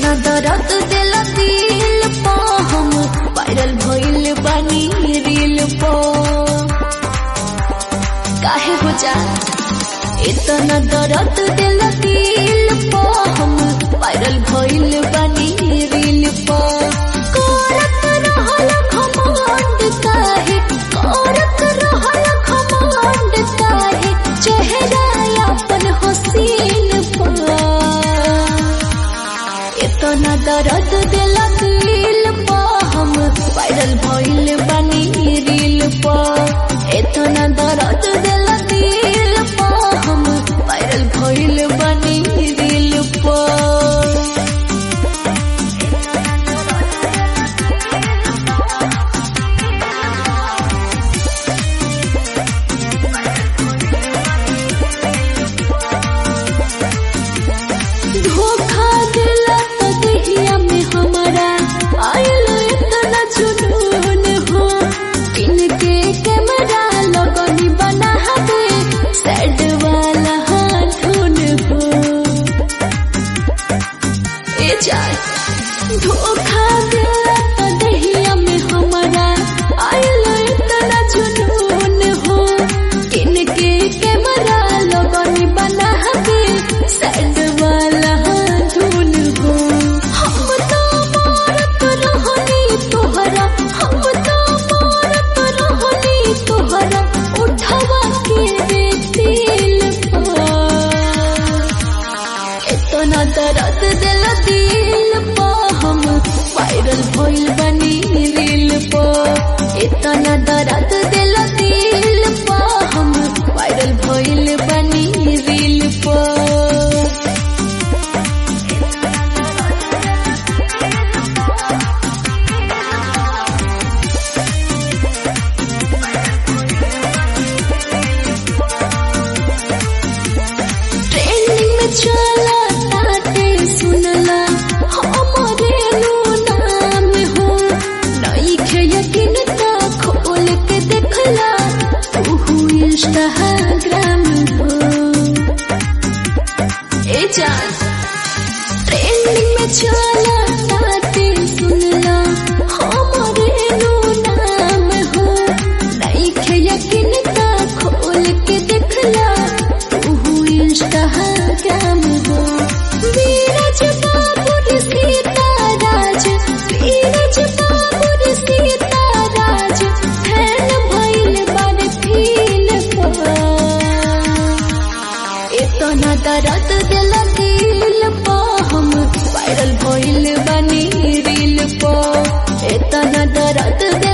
इतना दर्द दिल दिल पा हम वायरल भइल बानी रील पा काहे हो जा इतना दर्द दिल दिल पा हम वायरल भइल बानी रील पा करत रहल घमंड काहे करत रहल घमंड काहे चेहरा अपन हसीन पा इतना दर्द दिल दिल पा हम वायरल भइल बानी रील पा इतना दर्द दिल दिल पा हम वायरल भइल बानी रील पा धोखा दिला तो दहिया में हमारा आयल इतना जुनून हो इनके कैमरा लगनी बना दे सैड वाला हाथून हो ए जान धोखा दिला तो दहिया में हमारा आयल इतना जुनून हो इनके कैमरा लगनी बना दे सैड वाला धुन हो हम तो मारत रहनी तोहरा हम तो मारत रहनी तोहरा उठवा के रे दिल पर इतना दर्द दिल दिल पा हम वायरल भइल बनी रील पा इतना दर्द दिल दिल पा हम वायरल भइल बनी रील पा ट्रेंडिंग में चला ताते सुनला हमरे नु नाम हो नई खे यकीन ता खोल के देखला तू इंस्टाग्राम हो ए जान ट्रेंडिंग में चला ताते सुनला हमरे नु नाम हो नई खे यकीन ता खोल के देखला तू इंस्टाग्राम हो वीरज बाबुर सीताराज वीरज बाबुर सीताराज फैन भइल बड़ फील इतना दर्द दिल दिल पा हम वायरल भइल बनी रील पा इतना दर्द दिल